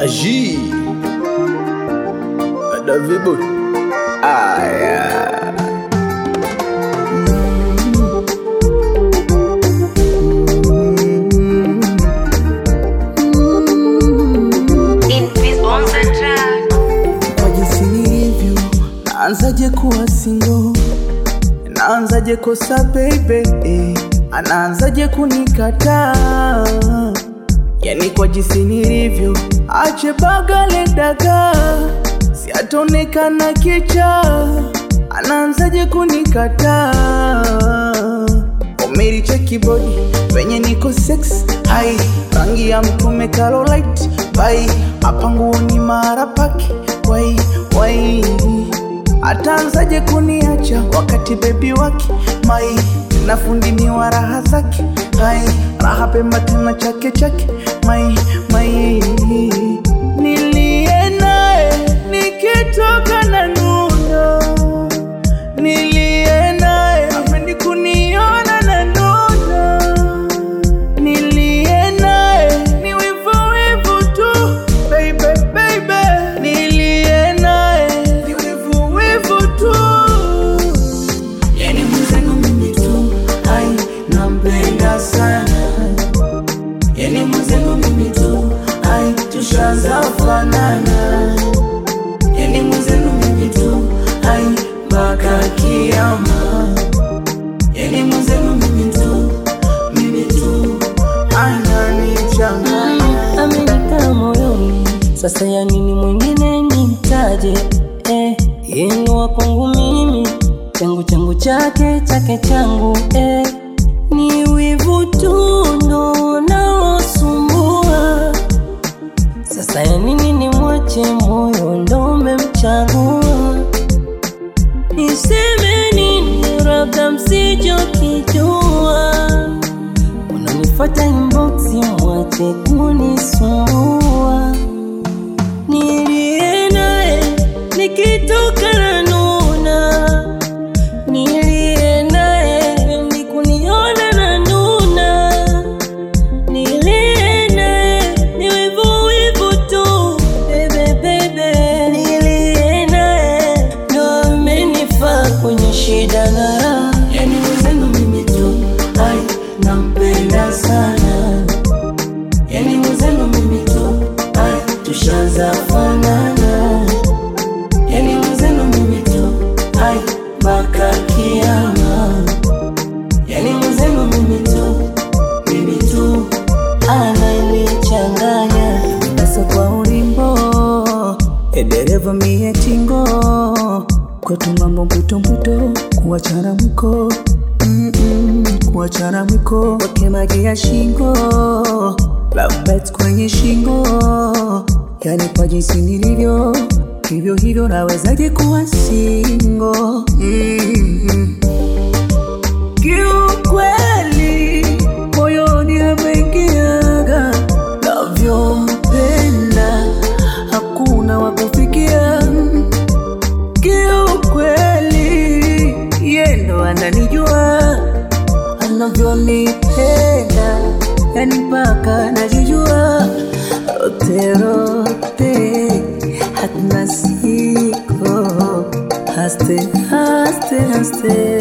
Agi Davibo Aya kwa jinsi nilivyo, naanzaje kuwa single, naanzaje kosa baby, eh, anaanzaje kunikataa, yani kwa jinsi nilivyo, ache bagale daga, siatonekana kicha, anaanzaje kunikataa Omeri cheki body venye niko sex hai rangi ya mtume Carolite bai hapa nguoni mara paki wai wai ataanzaje kuniacha wakati bebi wake mai na fundi ni wa raha zake hai raha pemba tena chake chake mai mai nilie naye nikitoka na nuna nilie naye apendi kuniona na nuna nilie naye ni wivu wivu tu baby baby nilie naye ni wivu wivu tu yani mwenzangu mimi tu ai nampenda sana yani mwenzangu mimi tu ai tushaanza fanana yani mwenzangu mimi tu ai mpaka kiama yani mwenzangu mimi tu mimi tu ananichanganya amenikaa moyoni, sasa ya nini mwingine nimtaje? Eh, yeye wa kwangu mimi, changu changu chake chake changu eh, ni wivu tu ndo naosumbua. Sasa ya nini nimwache moyo ndo umemchagua? Niseme nini labda msichokijua Unanifuata inbox mwache kunisumbua Nilie naye nikitoka na nuna Nilie naye nikuniona na nuna Nilie naye ni wivu wivu tu bebe bebe Nilie naye ndo amenifaa kwenye shida na raha yani mwenzangu mimi tu ai nampenda sana yani mwenzangu mimi tu ai tushaanza fanana yani mwenzangu mimi tu ai mpaka kiama yani mwenzangu mimi tu mimi tu ananichanganya Sasa kwa ulimbo edereva mie tingo kwetu mambo mputo mputo kuachana mwiko Mm-mm, kuachana mwiko wake maji ya shingo love bites kwenye shingo yani kwa jinsi nilivyo hivyo hivyo nawezaje kuwa singo mm-hmm. Kiukweli moyoni ameingiaga, navyompenda hakuna wa kufikia. Kiukweli yeye ndo ananijua anavyonipenda, yani mpaka najijua rote rote, hatuna siko haste haste haste